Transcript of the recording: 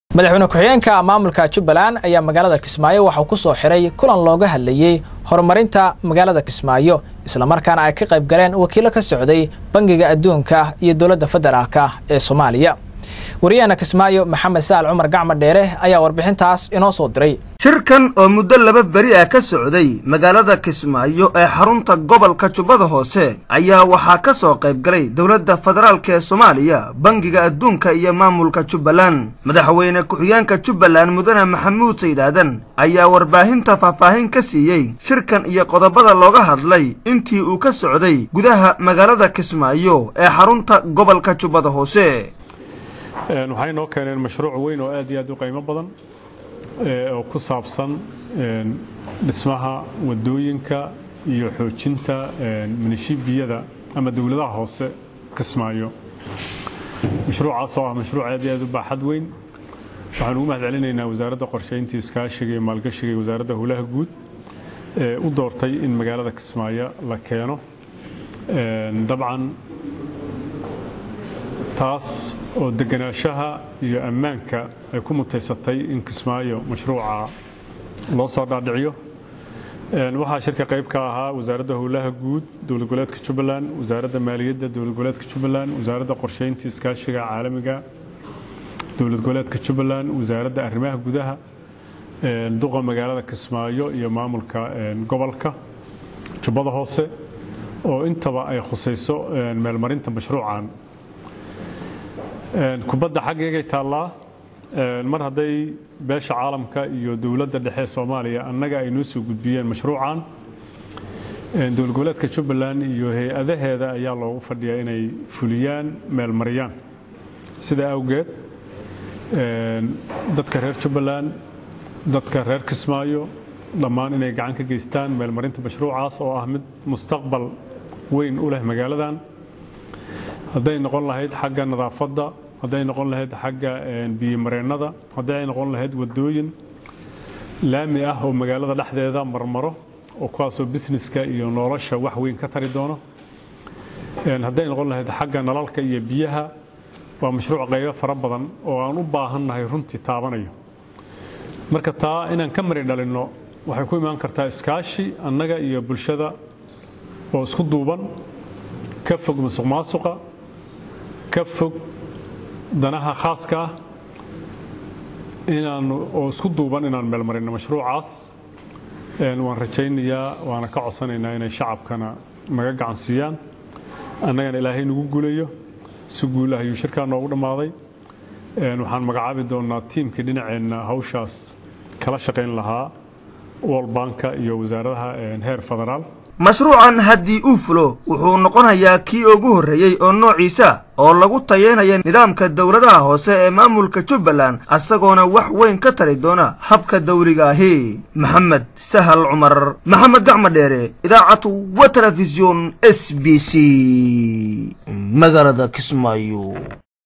madaxweyne ku-xigeenka maamulka jubbaland ayaa magaalada kismaayo waxauu ku soo xiray kulan looga hadlayey horumarinta magaalada kismaayo islamarkaana ay ka qayb galeen wakiilo ka socday bangiga adduunka iyo dowladda federaalka ee soomaaliya wariyaheena kismaayo maxamed sa'al cumar gacma dheere ayaa warbixintaas inoo soo diray shirkan oo muddo laba beri ah ka socday magaalada kismaayo ee xarunta gobolka jubbada hoose ayaa waxaa ka soo qayb galay dowladda federaalk ee soomaaliya bangiga adduunka iyo maamulka jubbaland madaxweyne ku-xigeenka jubbaland mudane maxamuud saydaadan ayaa warbaahinta faahfaahin ka siiyey shirkan iyo qodobada looga hadlay intii uu ka socday gudaha magaalada kismaayo ee xarunta gobolka jubbada hoose waxay noo keeneen mashruuc weyn oo aad iyo aad u qiimo badan oo ku saabsan dhismaha wadooyinka iyo xoojinta minishibiyada ama dowladaha hoose kismaayo mashruucaas oo ah mashruuc aad iyo aad u baaxad weyn waxaan ugu mahad celinaynaa wasaaradda qorshaynta iskaashiga iyo maalgashiga iyo wasaaradda howlaha guud ee u doortay in magaalada kismaayo la keeno dabcan taas oo deganaanshaha iyo ammaanka ay ku mutaysatay in kismaayo mashruuca loo soo dhaadhiciyo waxaa shirka qayb ka ahaa wasaaradda howlaha guud dowlad goboleedka jubbaland wasaaradda maaliyadda dowlad goboleedka jubbaland wasaaradda qorshaynta iskaashiga caalamiga dowlad goboleedka jubbaland wasaaradda arrimaha gudaha duqa magaalada kismaayo iyo maamulka gobolka jubbada hoose oo intaba ay khusayso meelmarinta mashruucan kubadda xaggeegay taallaa mar hadday beesha caalamka iyo dowladda dhexe soomaaliya annaga ay noo soo gudbiyeen mashruucan dowlad goboleedka jubbaland iyo hay-adaheeda ayaa loogu fadhiyaa inay fuliyaan meelmariyaan sidaa awgeed dadka reer jubbaland dadka reer kismaayo dhammaan inay gacan ka geystaan meelmarinta mashruucaas oo ah mid mustaqbal weyn u leh magaaladan hadday noqon lahayd xagga nadaafadda hadday noqon lahayd xagga biyomareennada hadday ay noqon lahayd wadooyin laami ah oo magaalada dhexdeeda marmaro oo kuwaasoo busineska iyo nolosha wax weyn ka tari doono hadday noqon lahayd xagga nalalka iyo biyaha waa mashruuc qaybo fara badan oo aan u baahannahay runtii taabanayo marka taa inaan ka mari dhalinno waxay ku imaan kartaa iskaashi annaga iyo bulshada oo isku duuban ka fog musuq maasuqa ka fog danaha khaaska ah inaan oo isku duuban inaan meelmarino mashruucaas waan rajaynayaa waana ka codsanaynaa inay shacabkana naga gacan siiyaan annagana ilaahay nagu guulayo si guul ah ayuu shirkaa noogu dhammaaday waxaan magacaabi doonnaa tiimkii dhinaceenna hawshaas kala shaqayn lahaa world banka iyo wasaaradaha heer federaal mashruucan haddii uu fulo wuxuu noqonayaa kii ugu horreeyey oo noociisa oo lagu tayeynaya nidaamka dowladaha hoose ee maamulka jubbaland asagoona wax weyn ka tari doona habka dawliga ahi maxamed sahal cumar maxamed gacma dheere idaacad wa telefisyon s b c magaalada kismaayo